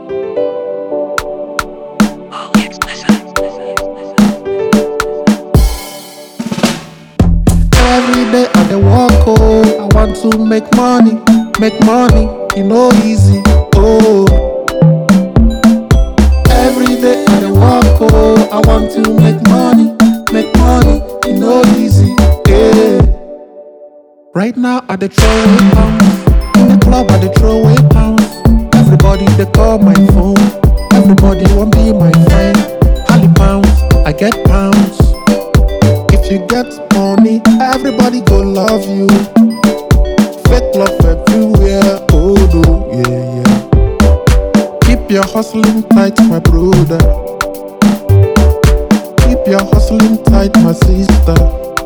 Every day I dey work oh, I want to make money, make money, e no easy oh. Every day I dey work oh, I want to make money, make money, e no easy yeah. Right now I dey throw away pounds, in the club I dey throw away pounds. Everybody dey call my phone, everybody wan be my friend. Holly pounds, I get pounds. If you get money, everybody go love you. Fake love everywhere, oh no, yeah, yeah. Keep your hustling tight, my brother. Keep your hustling tight, my sister.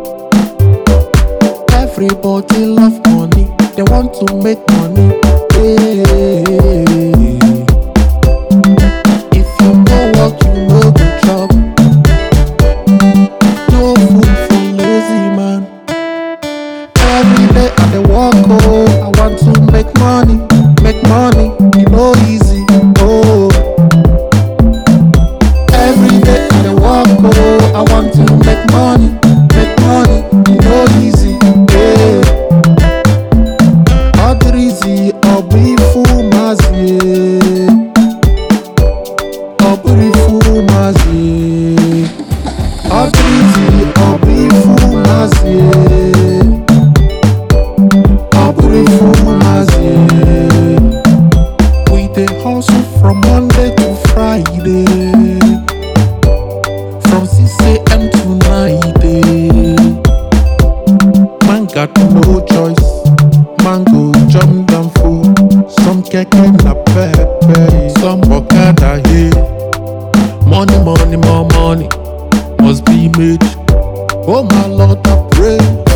Everybody love money, they want to make money. Yeah. If you no work, you no go chop. No food for lazy man. Every day I dey work oh, I want to make money, make money, e no easy oh. Every day I dey work oh, I want to make money, make money, e no easy yeah. Ọ dịrị izi ọ bụ ifu maazị ọ bụrụ ifu maazị ọ dịrị izi ọ bụ ifu maazị ọ bụrụ ifu maazị We dey hustle from Monday to Friday from 6am to 9am Man got no choice. Man go jump down full. Some keke na pepe. Some okada here. Money, money, more money must be made. Oh my Lord, I pray.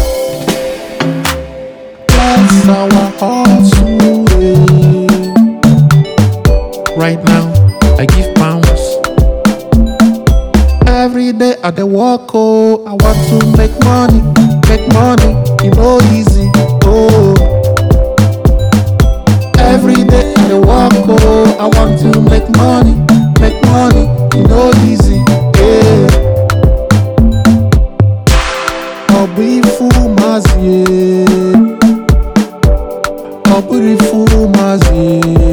Bless our hustle. eh. Right now, I give pounds. Every day I dey work oh, I want to make money, make money, e no easy oh. Every day I dey work oh, I want to make money, make money, e no easy yeah. Ọ bụ ifu maazị eh. Ọ bụrụ ifu maazị